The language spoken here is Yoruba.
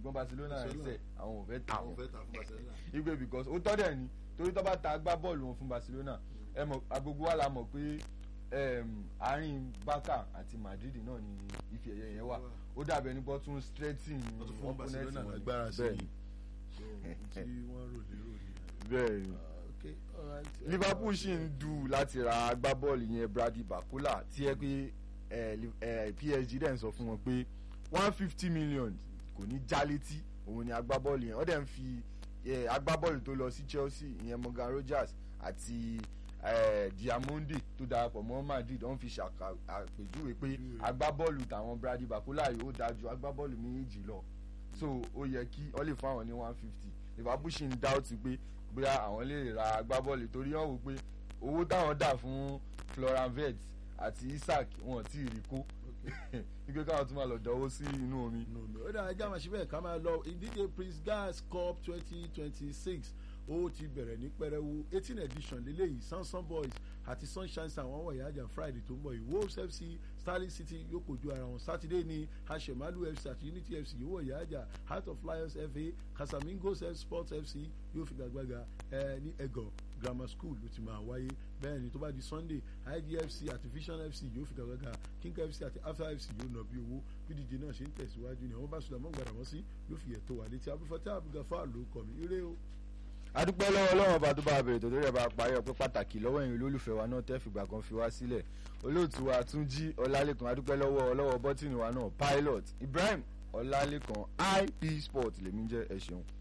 ṣùgbọ́n Barcelona Barcelona. ẹsẹ̀ àwọn ò fẹ́ tà àwọn wọ́n fẹ́ ta fún Barcelona. igbe because ó tọ́ dẹ̀ ni torí tó bá ta agbábọ́ọ̀lù wọn fún Barcelona ẹ mọ̀ agbègbè wa la mọ̀ pé em, àárín Barca àti Madrid náà ni ife ẹ̀yẹ yẹn wà ó dàbẹ̀ nípa tún strengthen wọ́n tún fún opponent Barcelona wọn. lágbára sí Bẹ́ẹ̀ i so tí wọ́n rò lérò ni. bẹ́ẹ̀ ni Ah, okay, alright. Liverpool ṣì ń dù láti ra agbábọ́ọ̀lù yẹn Brady Bakula tí ẹ pé ẹ, Li- ẹ, PSG dẹ̀ ń sọ fún wọn pé one fifty million kò ní já létí òun ni agbábọ́ọ̀lù yẹn wọ́n dẹ̀ ń fi ẹ, agbábọ́ọ̀lù tó lọ sí Chelsea ìyẹn Morgan Rogers àti ẹ, Diamonde tó darapọ̀ mọ́ Madrid wọ́n fi ṣàpèjúwe pé agbábọ́ọ̀lù tàwọn Brady Bakula yìí ó dájú agbábọ́ọ̀lù méjì lọ so ó yẹ kí ọ lè fún àwọn ní one fifty Liverpool ṣì ń dáùtì pé bóyá àwọn lè ra agbábọ́ọ̀lù torí wọ́n wò pé owó táwọn dà fún Florian Wirtz àti Isaac wọn ti rí kó wípé káwọn tún máa lọ dánwó sí inú omi. no no ó dáa ẹjẹ́ àmàṣe bẹ́ẹ̀ ká máa lọ ìdíje Prince Gas Cup twenty twenty six ó ti bẹ̀rẹ̀ ní pẹrẹwu eighteen edition lélẹ́yìí Samson Boys àti Sunshine Star wọ́n wọ̀nyí àjà Friday tó ń bọ̀ yìí Wolves FC Starling City yóò kojú ara wọn Saturday ní Ashemalu FC àti Unity FC yóò wọ̀nyí àjà Heart of Lions FA Casamigos F Sports FC yóò fi gbàgbàgà ẹ ní Ẹ̀gọ́ Grammar School ló ti máa wáyé bẹ́ẹ̀ ni tó bá di Sunday IDFC àti Vision FC yóò fi gbàgbàgà King FC àti Alpha FC yóò nà bí owó bí díje náà ṣe ń tẹ̀síwájú ni àwọn bá sùdà mọ́ gbàdàmọ́ sí yóò fi ẹ̀tọ́ wà létí abúfọ́tẹ́ àbúgàfà ló kọ̀ mí ire o. adúpẹ́ lọ́wọ́ ọlọ́run ọba tó bá bẹ̀rẹ̀ tó lórí ẹ̀ bá parí ọpẹ́ pàtàkì lọ́wọ́ ẹ̀yin olólùfẹ́ wa náà tẹ́ fìgbà kan fi wá sílẹ̀ olóòtú wa Túnjí Ọlálékan adúpẹ́ lọ́wọ́ ọlọ́wọ́ bọ́tìnì wa náà Pilot Ibrahim Ọlálékan IP Sport lèmi jẹ́ ẹ ṣeun.